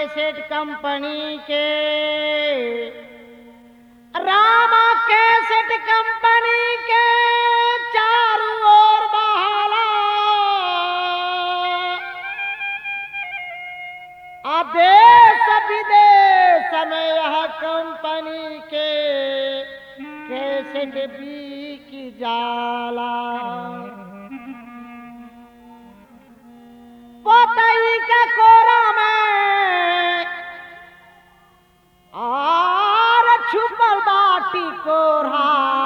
cassette company के रामा cassette company के चारों ओर बहाला आ देश विदेश में यह कंपनी के कैसेट बिक जाला पोतई के कोरा में आर छुपल बाटी कोरा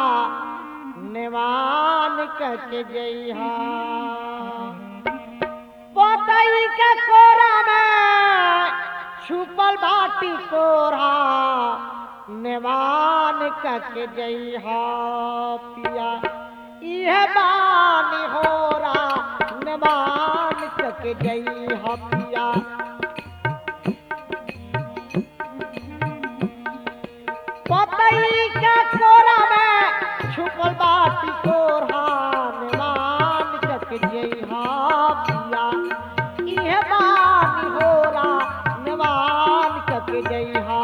निवान कके जइहा पोतई के कोरा में छुपल बाटी कोरा निवान कके जइहा पिया इह बानी होरा निवान कके जइहा पिया पतई के कोरा में छुपल बाटी कोरा निवान कक जइहा पिया इहे बानी होरा निवान कक जइहा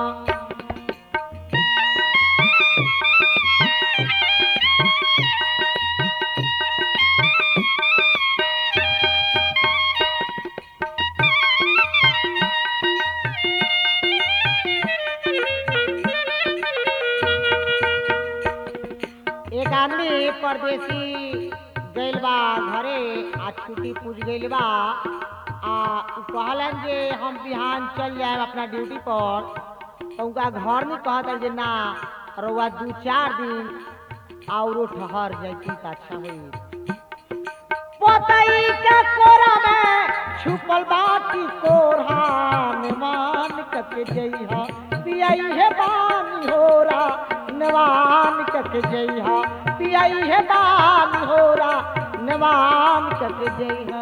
एक आदमी परदेसी गइल बा घरे आ छुट्टी पूछ गइल बा आ उ कहलन जे हम बिहान चल जाए अपना ड्यूटी पर तो उनका घर में कहत जे ना रउआ दू चार दिन औरो ठहर जैती त अच्छा होई पोतई के कोरा में छुपल बाटी कोरहा निवान कक जइहा पियई हे बानी होरा निवान कक जइहा पियई हे बानी होरा निवान कक जइहा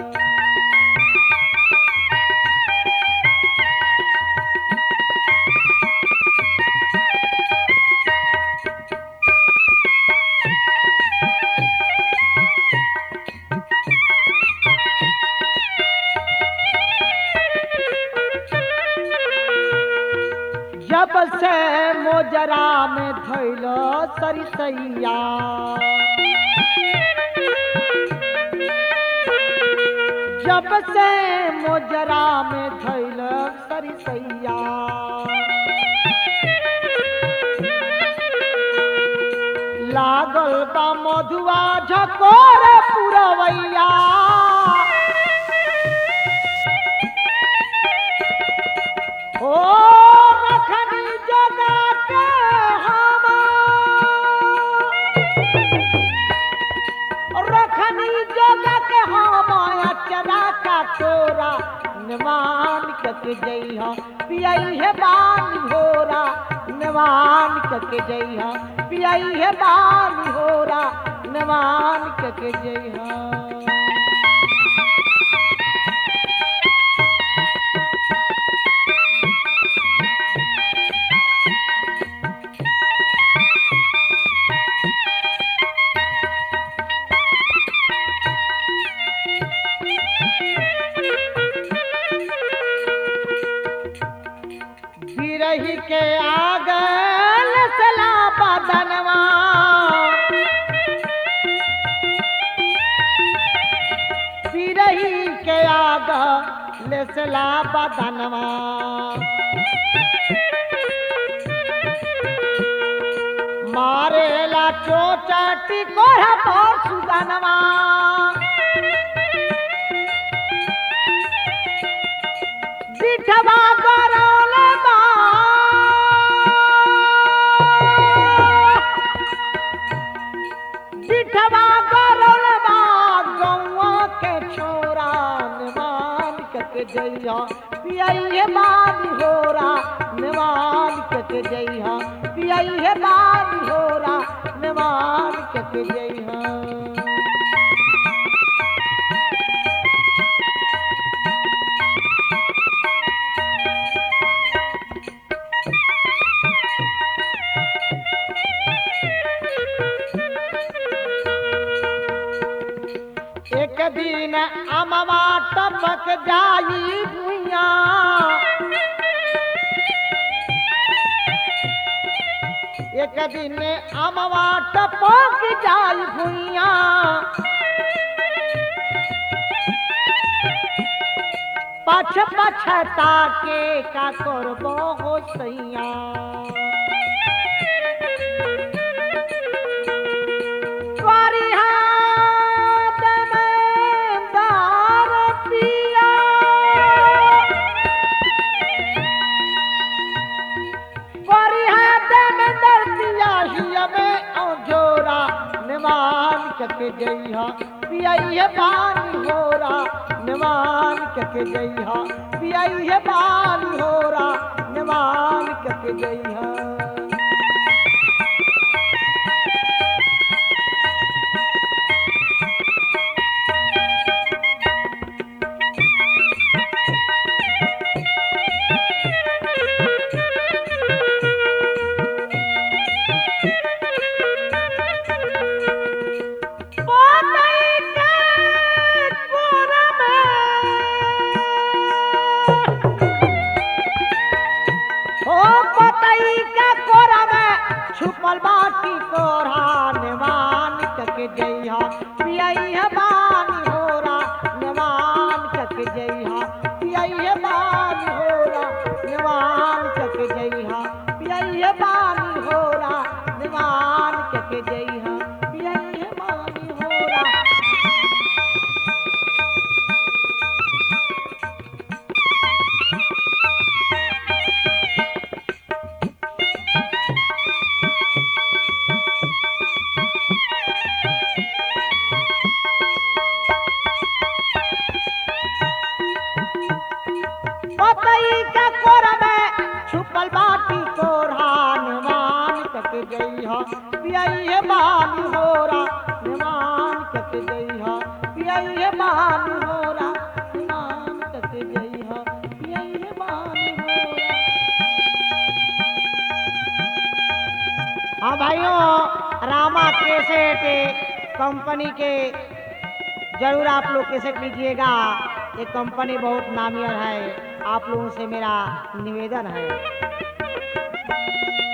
जब से मोजरा में धैलो सरिसैया जब से मोजरा में धैलो सरिसैया लागल बा मधुआ झकोर पुरवैया ओ रखनी जगा के हम रखनी जगा के हम अचरा का तोरा निवान कक जइहा पियई हे बानी होरा निवान कक जइहा पियई हे बानी होरा निवान कक जइहा बिरही के आगल सला बदनवा बिरही के आगल सला बदनवा मारेला चोचाटी कोढ़ा पर सुगनवा बिठवा गरौल बा बिठवा गरौल बा गौआ के छोरा निवान कक जइहा पियई बानी होरा निवान कक जइहा पियई बानी होरा निवान कक जइहा एक दिन अमवा टपक जाई भुइया भुइया एक दिन अमवा टपक जाई भुइया पछ पछता के का करबो हो सैया फरियाद में दार पिया फरियाद में दर पिया हिया में औजोरा निमान कके जइहा पियाइहे पानी होरा निमान कके जइहा पियाइहे पानी होरा निमान कके जइहा पोतई के कोरा में ओ पोतई के कोरा में छुपल बाटी कोरा निवान कके जइहा पियई है बानी होरा निवान कके जइहा पियई है बानी होरा निवान कके जइहा पियई है बानी होरा निवान कके जइहा पियई है बानी होरा पतई का कोरा में छुपल बाटी कोरा निवान कक गई हा पियई है बानी होरा निवान कक गई हा पियई है बानी होरा निवान कक गई हा पियई है बानी होरा हाँ भाइयों रामा कैसेट कंपनी के जरूर आप लोग कैसेट लीजिएगा ये कंपनी बहुत नामियर है आप लोगों से मेरा निवेदन है